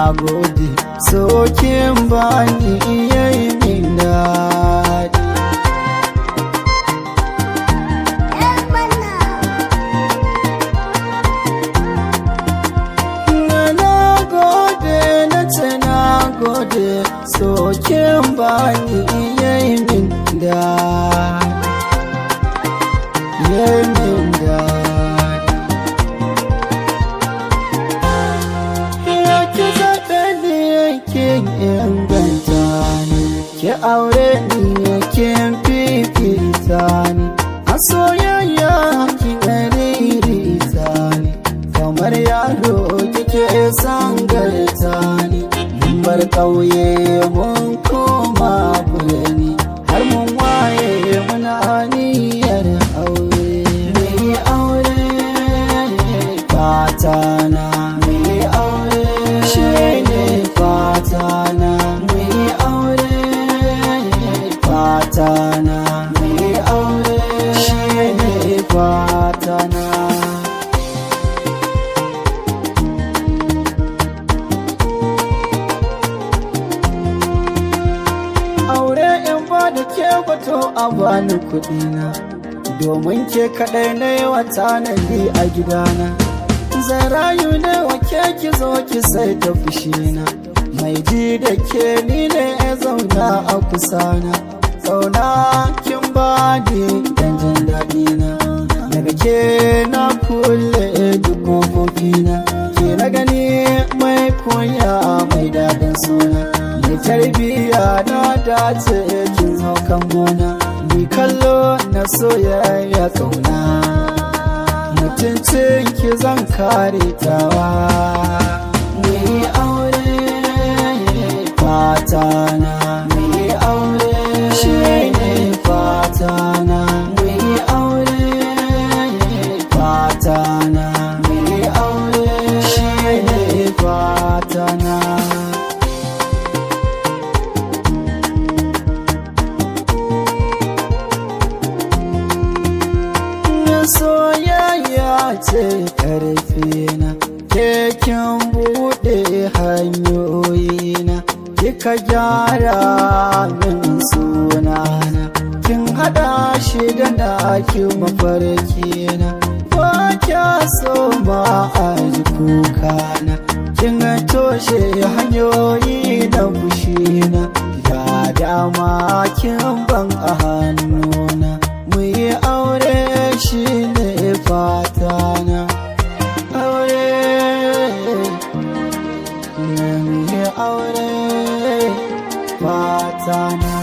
gode sokin bani yayi min daɗi na gode na ce na gode sokin bani yayi min daɗi yayi min daɗi ya ki zaɓe ni yakin inganta ni ki aure ni yakin fifita ni a soyayya ki ɗaririta ni kamar yaro kike sangarta ni mun bar ƙauye mun koma birni har mun waye muna niyyar aure mai aure fata na mai aure shi ne fata na mai aure fata na mai aure shi ne fata na aure in ba da ke kwato a bani kuɗi na domin ke kaɗai na yi wata a gidana zai rayu ne wa ke ki zo ki sai ta fushina mai ji da ke ni ne ya zauna a kusana zauna kin ba ni dan jin daɗi na daga ke na kulle duk kofofina ke na gani mai kunya mai daɗin suna mai tarbiyya na dace kin zo kan gona ni kallo na soyayya kauna mutuncin ki zan kare tawa mu yi aure fata na mu yi aure shi ne fata na mu yi aure fata na mu yi aure shi ne fata na soyayya ce ƙarfi na keken buɗe hanyoyi na kika gyara min sunana kin haɗa shi da naki mafarki na ba kya so ma a ji kuka na kin toshe hanyoyi na fushi na ga dama kin ban a hannuna mu yi aure shi ne fata na aure mu yi aure fata na